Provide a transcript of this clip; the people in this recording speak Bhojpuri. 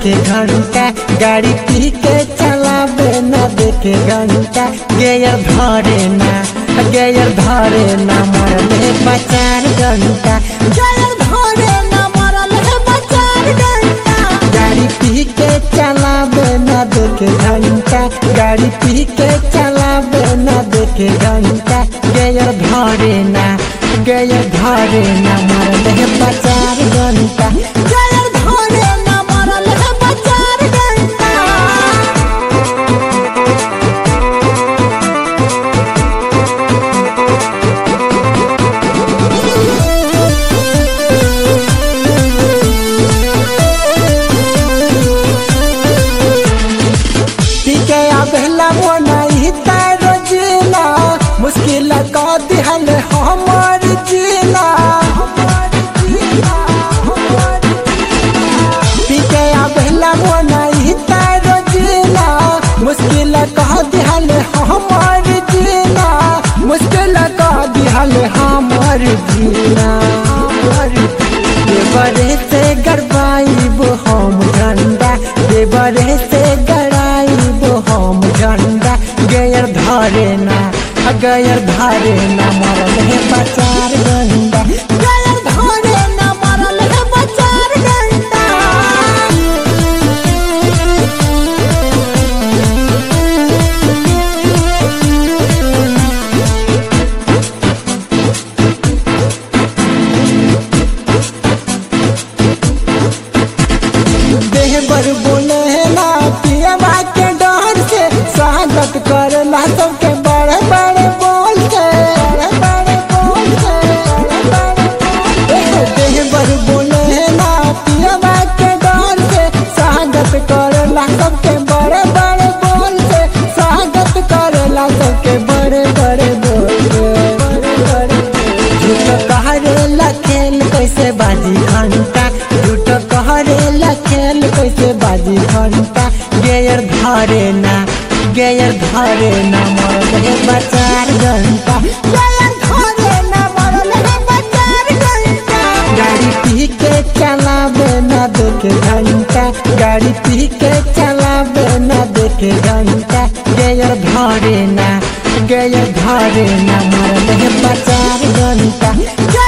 देखे घंटा गाड़ी पी के चलावे न देखे घंटा गेयर धरे ना गेयर धरे ना मरले बचार घंटा गेयर धरे ना मरले बचार घंटा गाड़ी पी के चलावे न देखे घंटा गाड़ी पी के चलावे न देखे घंटा गेयर धरे ना गेयर धरे ना मरले बचार घंटा गेयर धरे ना मरले बचार घंटा पीके आबेला मोनाई तारो जिला मुश्किल का दिहल हमर जिला पीके आबेला मोनाई तारो जिला मुश्किल का दिहल हमर जिला मुश्किल का दिहल हमर जिला देवरे से गड़बाइब हम झंडा देवरे से गड़ाइब हम झंडा गयर धरे ना गयर धरे ना मरल है बचार गंडा गयर धरे ना मरल है बचार गंडा देह बर बोले ना पियवा के डर से स्वागत करला सबके बड़े बड़े बोल के बड़े बड़े बोल के बड़े बड़े बोल के। देह बर बोले ना पियवा के डर से स्वागत करला सबके बड़े बड़े बोल से स्वागत करला सबके बड़े बड़े बोल के बड़े बड़े झूठ कहरेला खेल कैसे बाजी घंटा झूठ कहरेला खेल कैसे बाजी घंटा गेयर धरे ना गेयर धरे ना मरल है बचार घंटा गेयर धरे ना मरल है बचार घंटा गाड़ी पी के चलावे ना देखे घंटा गाड़ी पी के चलावे ना देखे घंटा गेयर धरे ना गेयर धरे ना मरल है बचार घंटा